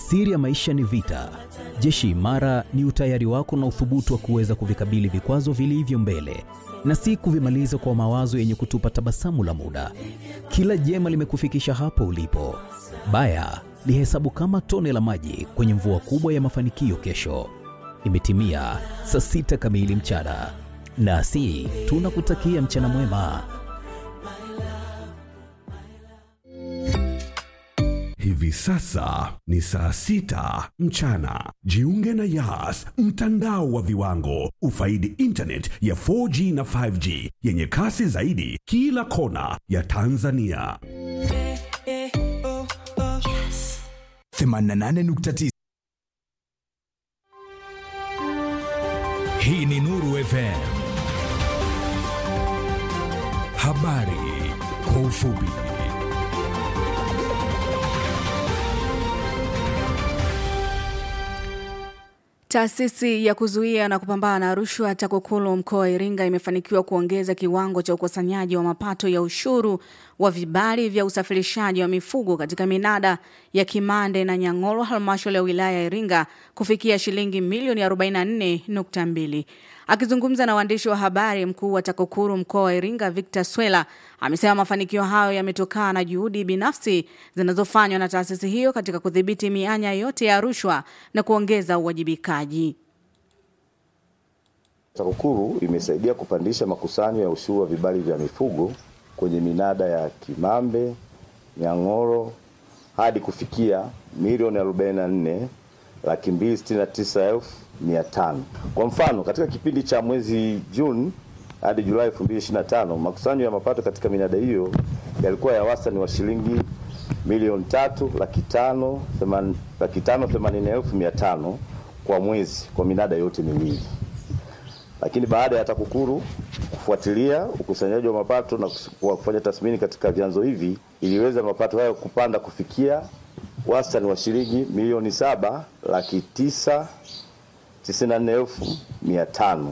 Siri ya maisha ni vita. Jeshi imara ni utayari wako na uthubutu wa kuweza kuvikabili vikwazo vilivyo mbele na si kuvimaliza kwa mawazo yenye kutupa tabasamu la muda. Kila jema limekufikisha hapo ulipo. Baya lihesabu kama tone la maji kwenye mvua kubwa ya mafanikio kesho. Imetimia saa sita kamili mchana, nasi tunakutakia mchana mwema. Hivi sasa ni saa sita mchana. Jiunge na Yas, mtandao wa viwango. Ufaidi internet ya 4G na 5G yenye kasi zaidi kila kona ya Tanzania. 88.9 Hii ni Nuru FM. Habari kwa ufupi. Taasisi ya kuzuia na kupambana na rushwa TAKUKURU mkoa wa Iringa imefanikiwa kuongeza kiwango cha ukusanyaji wa mapato ya ushuru wa vibali vya usafirishaji wa mifugo katika minada ya Kimande na Nyang'oro halmashauri ya wilaya ya Iringa kufikia shilingi milioni 44.2. Akizungumza na waandishi wa habari, mkuu wa TAKUKURU mkoa wa Iringa Victor Swela amesema mafanikio hayo yametokana na juhudi binafsi zinazofanywa na taasisi hiyo katika kudhibiti mianya yote ya rushwa na kuongeza uwajibikaji. TAKUKURU imesaidia kupandisha makusanyo ya ushuru wa vibali vya mifugo kwenye minada ya Kimambe, Nyang'oro hadi kufikia milioni 44 laki mbili sitini na tisa elfu mia tano. Kwa mfano, katika kipindi cha mwezi Juni hadi Julai 2025 makusanyo ya mapato katika minada hiyo yalikuwa ya wastani wa shilingi milioni tatu laki tano theman- laki tano themanini elfu mia tano kwa mwezi kwa minada yote miwili lakini baada ya TAKUKURU kufuatilia ukusanyaji wa mapato na kus- kwa kufanya tathmini katika vyanzo hivi iliweza mapato hayo kupanda kufikia wastani wa shilingi milioni saba laki tisa tisini na nne elfu mia tano.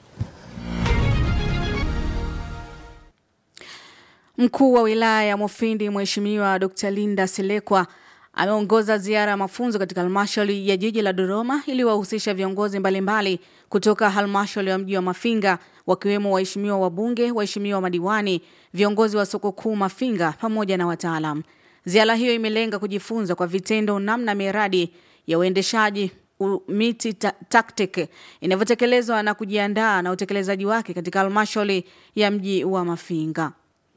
Mkuu wa wilaya ya Mufindi Mheshimiwa Dr. Linda Silekwa ameongoza ziara ya mafunzo katika halmashauri ya jiji la Dodoma ili wahusisha viongozi mbalimbali kutoka halmashauri ya mji wa Mafinga wakiwemo waheshimiwa wabunge, waheshimiwa madiwani, viongozi wa soko kuu Mafinga pamoja na wataalam. Ziara hiyo imelenga kujifunza kwa vitendo namna miradi ya uendeshaji u- miti ta tactic inavyotekelezwa na kujiandaa na utekelezaji wake katika halmashauri ya mji wa Mafinga.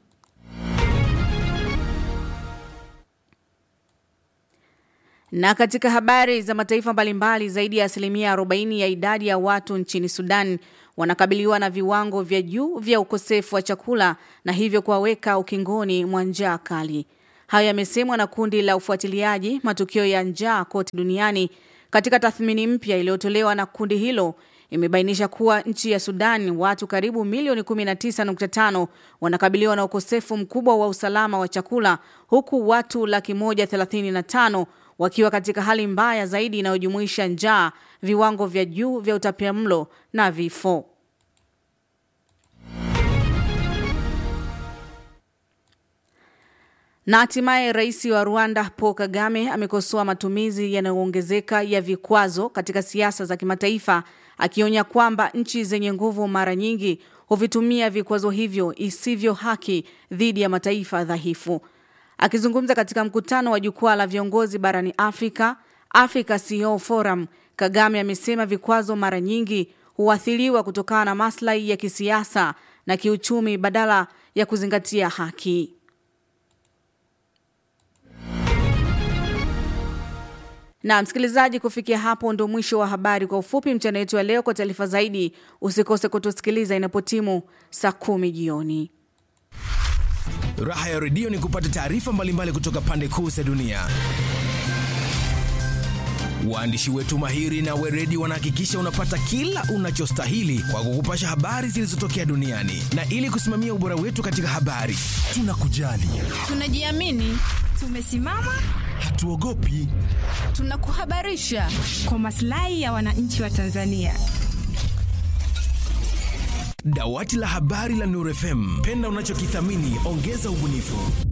Na katika habari za mataifa mbalimbali, zaidi ya asilimia 40 ya idadi ya watu nchini Sudan wanakabiliwa na viwango vya juu vya ukosefu wa chakula na hivyo kuwaweka ukingoni mwa njaa kali. Hayo yamesemwa na kundi la ufuatiliaji matukio ya njaa kote duniani. Katika tathmini mpya iliyotolewa na kundi hilo imebainisha kuwa nchi ya Sudan watu karibu milioni 19.5 wanakabiliwa na ukosefu mkubwa wa usalama wa chakula huku watu laki moja thelathini na tano wakiwa katika hali mbaya zaidi inayojumuisha njaa, viwango vya juu vya utapiamlo na vifo. Na hatimaye rais wa Rwanda Paul Kagame amekosoa matumizi yanayoongezeka ya vikwazo katika siasa za kimataifa, akionya kwamba nchi zenye nguvu mara nyingi huvitumia vikwazo hivyo isivyo haki dhidi ya mataifa dhaifu. Akizungumza katika mkutano wa jukwaa la viongozi barani Afrika, Africa CEO Forum, Kagame amesema vikwazo mara nyingi huathiriwa kutokana na maslahi ya kisiasa na kiuchumi badala ya kuzingatia haki. Na msikilizaji, kufikia hapo ndo mwisho wa habari kwa ufupi mchana wetu wa leo. Kwa taarifa zaidi, usikose kutusikiliza inapotimu saa kumi jioni. Raha ya redio ni kupata taarifa mbalimbali kutoka pande kuu za dunia. Waandishi wetu mahiri na weredi wanahakikisha unapata kila unachostahili kwa kukupasha habari zilizotokea duniani, na ili kusimamia ubora wetu katika habari, tunakujali, Tunajiamini, tumesimama, hatuogopi. tunakuhabarisha kwa maslahi ya wananchi wa Tanzania. Dawati la habari la Nuru FM, penda unachokithamini, ongeza ubunifu.